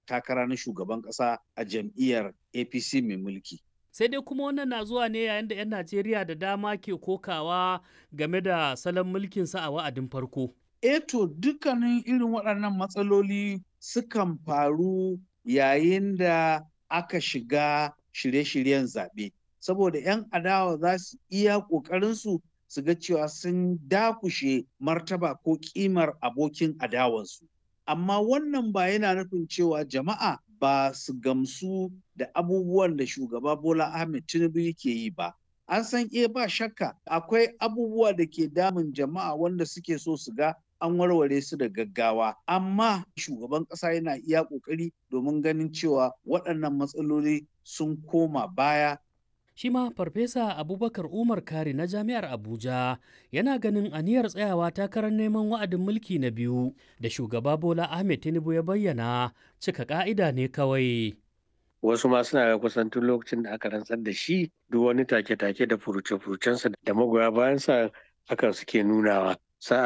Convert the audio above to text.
takara na shugaban ƙasa a jam'iyyar apc mai mulki sai dai kuma wannan na zuwa ne yayin da 'yan najeriya da dama ke kokawa game da salon mulkinsa a wa'adin farko eto dukkanin irin waɗannan matsaloli sukan faru yayin da aka shiga shirye-shiryen zaɓe saboda 'yan adawa za su iya ƙoƙarinsu su ga cewa sun dakushe martaba ko ƙimar abokin adawansu amma wannan ba yana nufin cewa jama'a ba su gamsu da abubuwan da shugaba bola ahmed tinubu yake yi ba an san iya ba shakka akwai abubuwa da ke damun jama'a wanda suke so su ga an warware su da gaggawa amma shugaban ƙasa yana iya ƙoƙari domin ganin cewa waɗannan matsaloli sun koma baya shi ma farfesa abubakar umar kari na jami'ar abuja yana ganin aniyar tsayawa takarar neman wa'adin mulki na biyu da shugaba bola ahmed tinubu ya bayyana cika ka'ida ne kawai wasu ma suna ga kusan tun lokacin da aka rantsar da shi duk wani take-take da furuce-furucensa da magoya bayansa hakan suke nunawa